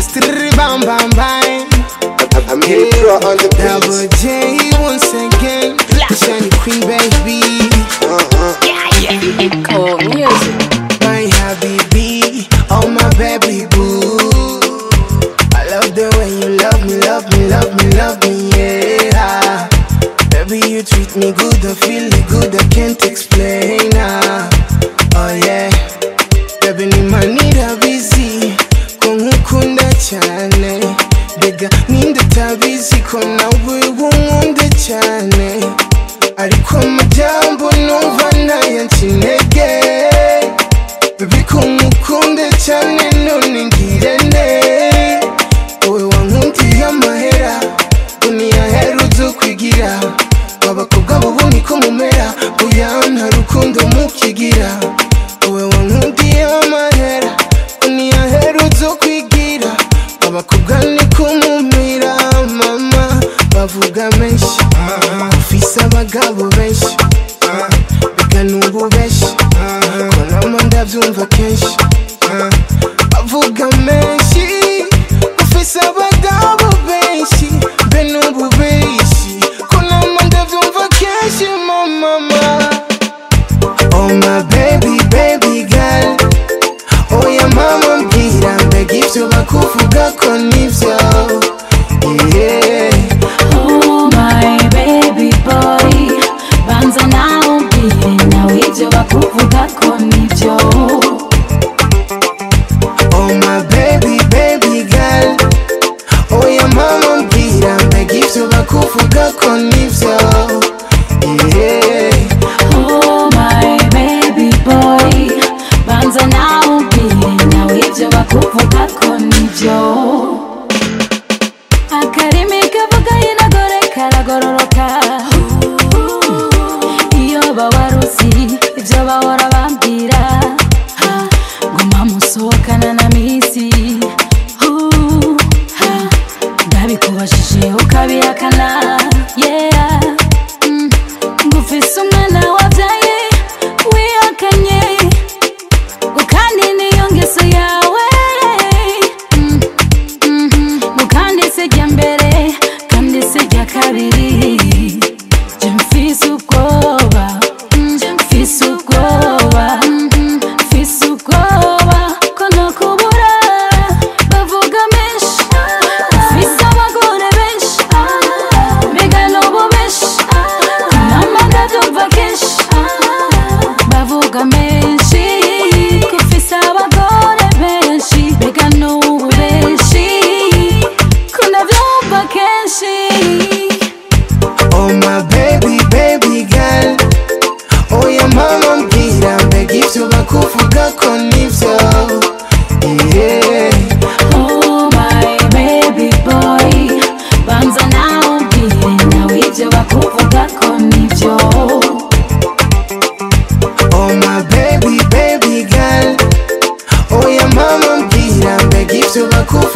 Still bam bam bam. I'm here to throw on the Double beat. J once again. The shiny queen baby. Echo Music. My habibi. Oh my baby boo. I love the way you love me, love me, love me, love me, yeah. Baby, you treat me good, I feel it good, I can't explain. Ah. Oh yeah, baby, ni manira busy, ko nkukunda cyane. Bega ninde utabizi ko nawe wunkunda cyane. Ariko amajyambo numva ntaya nsinege. Baby, ko nkukunde cyane none ngire ne. wowe wankundiye amahera duniya herutse kwigira abakobwa bubu niko mumera buya nta rukundo mukigira wowe wankundiye amahera duniya herutse kwigira abakobwa niko mumera mama bavuga menshi ufise abagabo benshi bigana ububeshi konama ndabyumva kenshi bavuga menshi ufise abagabo benshi be n'ububeshi konama ndabyumva kenshi mamama oh my baby baby girl oya mama mbwira mbega ibyo bakuvuga ko nibyo yeah. Oh my baby boy banza nawe umbwire nawe ibyo bakuvuga ko nibyo Oh my baby, baby girl Oya mama mbwira mbega ibyo bakuvuga ko nibyo Yeah. Oh my baby boy banza nawe umbwire nawe ibyo bakuvuga ko nibyo akarimi kavuga yinagore karagororoka iyo bawarusi ibyo bahora bambwira ha, nguma musohokana na misi Hu, ha, ndabikubajije ukabihakana yeah mm. ngufise umwana wabyaye wihakanye ukandi niyo ngeso yawe mm. mukandi se jya mbere kandi se jya kabiri jya mfise ubwoba mm, mfise ubwoba mm, mfise ubwoba ko nokubura bavuga menshi mfise abagore benshi mbega n'ubu benshi nama ndabyumva kenshi bavuga menshi ko mfise abagore benshi mbega n'ubu benshi ko ndabyumva kenshi Oh my baby, baby girl Oya mama mbwira mbega ibyo bakuvuga ko nibyo Yeah. Oh my baby boy banza nawe umbwire nawe ibyo bakuvuga ko nibyo Oh my baby, baby girl Oya mama mbwira mbega ibyo bakuvuga